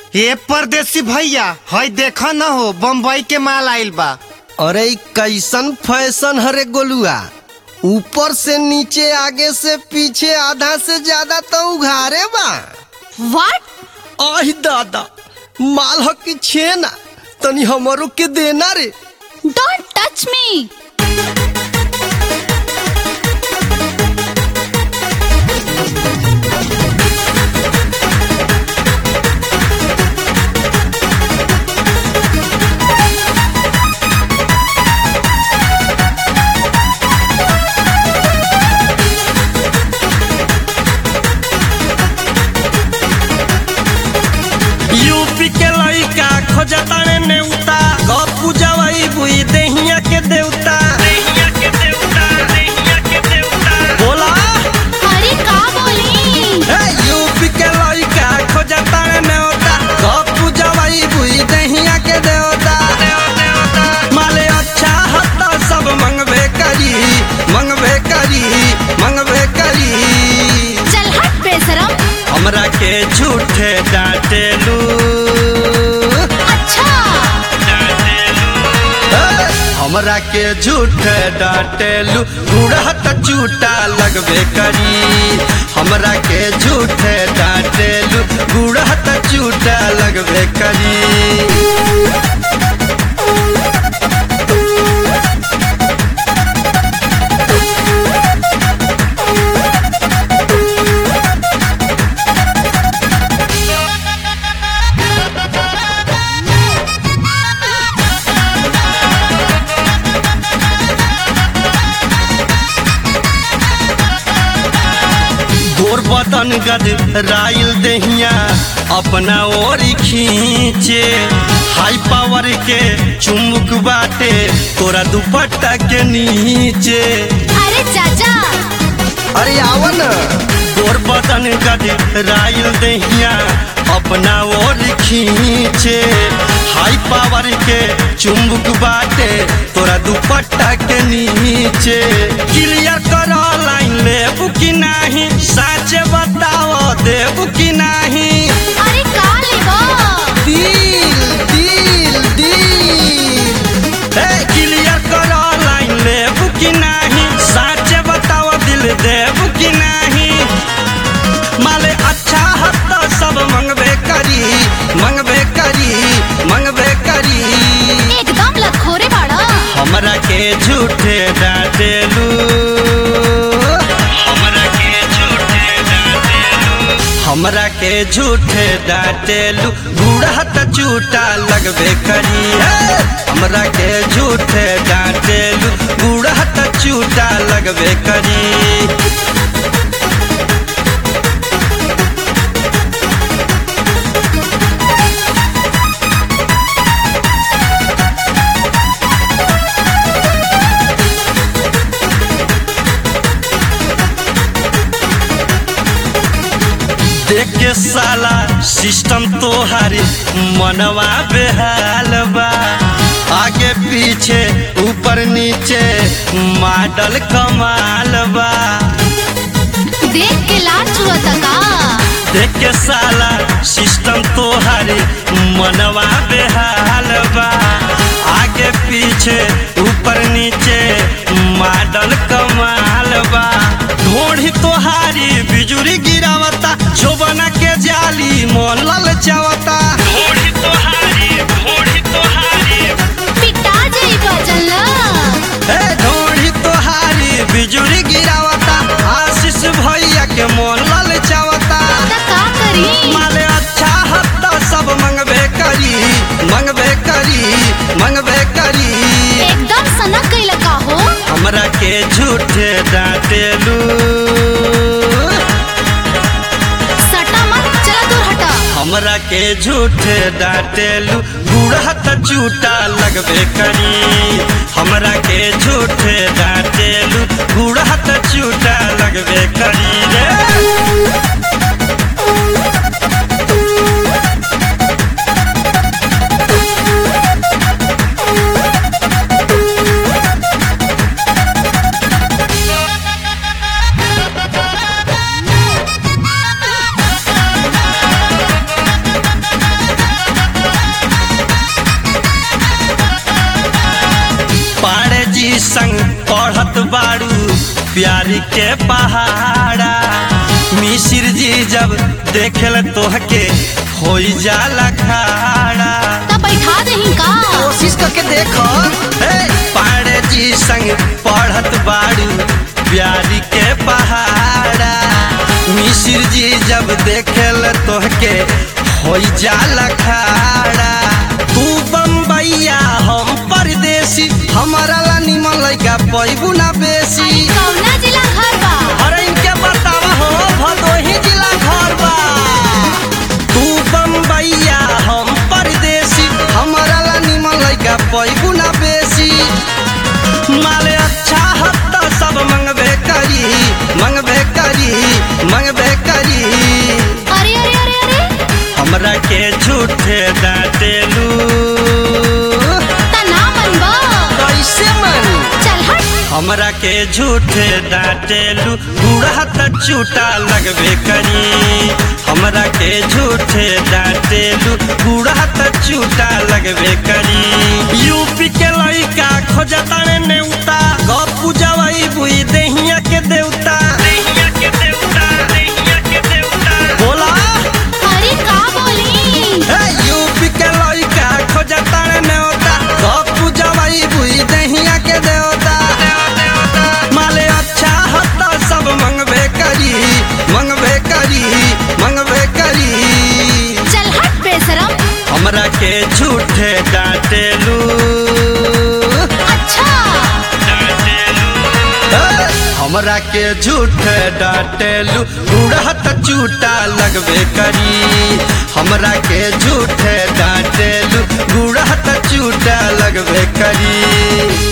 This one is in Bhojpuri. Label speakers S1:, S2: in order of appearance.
S1: ये परदेसी भैया हई देखा न हो बम्बई के माल आइल बा
S2: अरे इ कैसन फैशन हरे गोलुआ ऊपर से नीचे आगे से पीछे आधा से ज्यादा तो उघारे बा
S3: व्हाट
S2: आही दादा माल ह की छेना तनी हमरो के देना रे
S3: डोंट टच मी
S2: यूपी के लइका खोजता रे नेउता गप्पू जवाई बुई देहिया के देवता देहिया के देवता देहिया के देवता बोला
S3: अरे का बोली
S2: ए यूपी के लइका खोजता रे नेउता गप्पू जवाई बुई देहिया के देवता माले अच्छा हत्ता सब मंगबे करी मंगबे करी मंगबे करी
S3: चल हट बेशरम
S2: हमरा के झूठे डांटेलू
S3: अच्छा
S2: हमरा के झूठे डांटेलू उड़हत चूटा लगबे करी हमरा के झूठे डांटेलू उड़हत चूटा लगबे करी गोर बदन गद राइल दहिया अपना ओर खींचे हाई पावर के चुमुक बाटे तोरा दुपट्टा के नीचे
S3: अरे चाचा
S2: अरे आवन गोर बदन गद राइल दहिया अपना ओर खींचे हाई पावर के चुम्बक बाटे तोरा दुपट्टा के नीचे क्लियर कर लाइन लेबू कि नाही सच बताओ देबू कि नाही
S3: अरे का लेबो
S2: दिल दिल दिल हे क्लियर कर लाइन लेबू कि नाही सच बताओ दिल देबू कि नाही माले अच्छा हत्ता सब मंगबे करी मंगबे करी मंगबे करी
S3: एकदम लखोरे बाड़ा
S2: हमरा के झूठे डांटेलू हमरा के झूठे डांटेलू हमरा के झूठे डांटेलू बूढ़ा त चूटा लगबे करी हे! हमरा के झूठे डांटेलू बूढ़ा त चूटा लगबे करी देख के साला सिस्टम तोहारी मनवा बेहाल बा आगे पीछे ऊपर नीचे मॉडल कमाल बा
S3: देख के लार चुअता का
S2: देख के साला सिस्टम तोहारी मनवा बेहाल बा आगे पीछे ऊपर नीचे मॉडल कमाल बा ढोढ़ी तोहारी बिजुरी गिरावता जोबना के जाली मोन ललचावता ढोढ़ी तोहारी ढोढ़ी तोहारी
S3: पिटा जाई बजल
S2: ए ढोढ़ी तोहारी बिजुरी गिरावता आशीष भैया के मोन ललचावता
S3: त का करी
S2: माले अच्छा हत्ता सब मंगबे करी मंगबे करी मंगबे करी
S3: एकदम सनक गइल का हो
S2: हमरा के झूठे डांटेलू
S3: सटा मत चला दूर हटा
S2: हमरा के झूठे डांटेलू बूढ़ा त चूटा लगबे करी हमरा के झूठे डांटेलू बूढ़ा त चूटा लगबे करी रे प्यारी के पहाड़ा मिसिर जी जब देखेल तोहके हो जाला खाड़ा
S3: तब बैठा दही का
S2: कोशिश करके देखो हे पाड़े जी संग पढ़त बाड़ू प्यारी के पहाड़ा मिसिर जी जब देखेल तोहके हो जाला खाड़ा तू बम्बैया हम परदेसी हमारा ला निमन लइका पैबू ना बेसी
S3: कौना जिला घर बा
S2: अरे इनके बतावा हो भदोही जिला घर बा तू बम्बैया हम परदेसी हमारा ला निमन लइका पैबू ना बेसी माले अच्छा हत्ता सब मंगबे करी मंगबे करी मंगबे करी
S3: अरे अरे अरे अरे
S2: हमरा के झूठे डांटेलू
S3: ता ना बनबा
S2: कैसे मन
S3: चल हट
S2: हमरा के झूठे डांटेलू बूढ़ा त चूटा लगबे करी हमरा के झूठे डांटेलू बूढ़ा त चूटा लगबे करी यूपी के लइका खोजता ने नेउता गप्पू जवाई बुई देहिया के देवता देहिया के देवता देहिया के देवता बोला
S3: अरे का बोली
S2: हे यूपी के लइका खोजता ने नेउता गप्पू जवाई बुई देहिया के देवता माले अच्छा हत्ता सब मंगबे करी मंगबे करी मंगबे करी
S3: चल हट बेशरम
S2: हमरा के झूठे डांटेलू
S3: अच्छा
S2: हे, हमरा के झूठे डांटेलू उड़हत चूटा लगबे करी हमरा के झूठे डांटेलू उड़हत चूटा लगबे करी